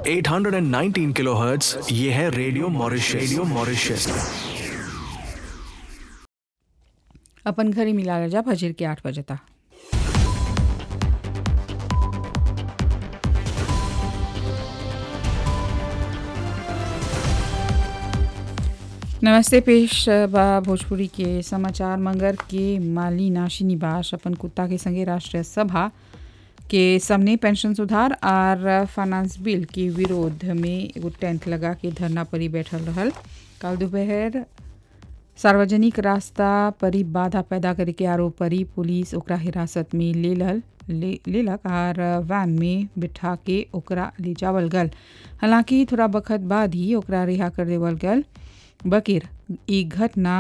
819 kilohertz ये है radio Mauritius radio Mauritius अपन घरी मिला जा फजर के आठ बजे तक नमस्ते पेश बा भोजपुरी के समाचार मंगर के माली नाशी निवास अपन कुत्ता के संगे राष्ट्रीय सभा के सामने पेंशन सुधार और फाइनेंस बिल के विरोध में एगो टेंट लगा के धरना परी बैठल रहल कल दोपहर सार्वजनिक रास्ता परी बाधा पैदा करे के आरोप परी पुलिस ओकरा हिरासत में ले लल ले लेलक और वैन में बिठा के ओकरा ले जावल गल हालांकि थोड़ा वक्त बाद ही ओकरा रिहा कर देवल गल बकिर ई घटना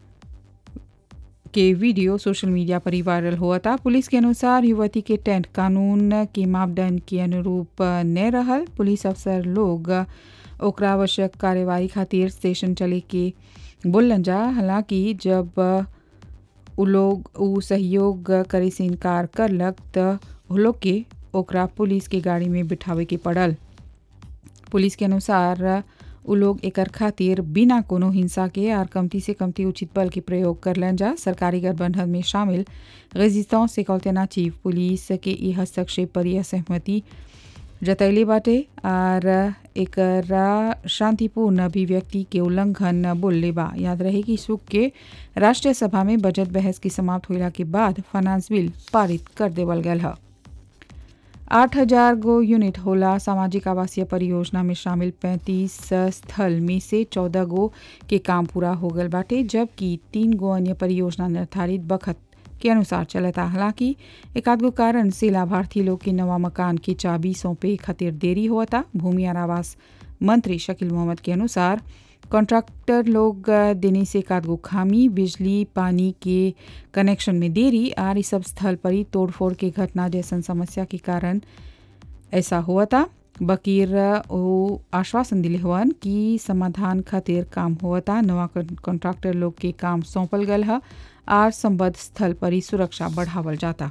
के वीडियो सोशल मीडिया पर ही वायरल हुआ था पुलिस के अनुसार युवती के टेंट कानून के मापदंड के अनुरूप न रहल पुलिस अफसर लोग ओकरा आवश्यक कार्यवाही खातिर स्टेशन चले के बोलन जा हालांकि जब उ लोग उ सहयोग करे से इनकार करलक त उ लोग के ओकरा पुलिस के गाड़ी में बिठावे के पड़ल पुलिस के अनुसार उ लोग एकर खातिर बिना कोनो हिंसा के आर कमती से कमती उचित बल के प्रयोग करलन जा सरकारी गठबंधन में शामिल रेजिस्तां से कौलतेना चीफ पुलिस के ई हस्तक्षेप पर यह सहमति जतैले बाटे और एकरा शांतिपूर्ण अभिव्यक्ति के उल्लंघन बोलले बा याद रहे कि सुख के राष्ट्रीय सभा में बजट बहस की समाप्त होला के बाद फाइनेंस बिल पारित कर देवल गयल है आठ हजार गो यूनिट होला सामाजिक आवासीय परियोजना में शामिल पैंतीस स्थल में से चौदह गो के काम पूरा हो गल बाटे जबकि तीन गो अन्य परियोजना निर्धारित बखत के अनुसार चलता हालांकि एक आध गो कारण से लाभार्थी लोग के नवा मकान की चाबी सौंपे खातिर देरी हुआ था भूमि और आवास मंत्री शकील मोहम्मद के अनुसार कॉन्ट्रैक्टर लोग देने से एक आध गो खामी बिजली पानी के कनेक्शन में देरी और इस सब स्थल पर ही तोड़फोड़ के घटना जैसन समस्या के कारण ऐसा हुआ था बकीर वो आश्वासन दिले हुआ कि समाधान खातिर काम हुआ था नवा कॉन्ट्रैक्टर लोग के काम सौंपल गल है और संबद्ध स्थल पर ही सुरक्षा बढ़ावल जाता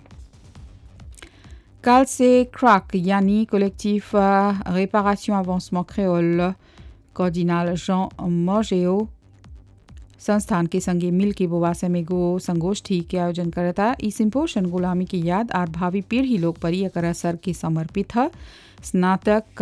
काल से क्राक यानी कलेक्टिव réparation avancement créole कॉर्डिनाल जॉन मॉर्जेओ संस्थान के संगे मिल के बोवासे में गो संगोष्ठी के आयोजन करता ई सिम्पोशन गुलामी की याद और भावी पीढ़ी लोग पर एकर असर के समर्पित है स्नातक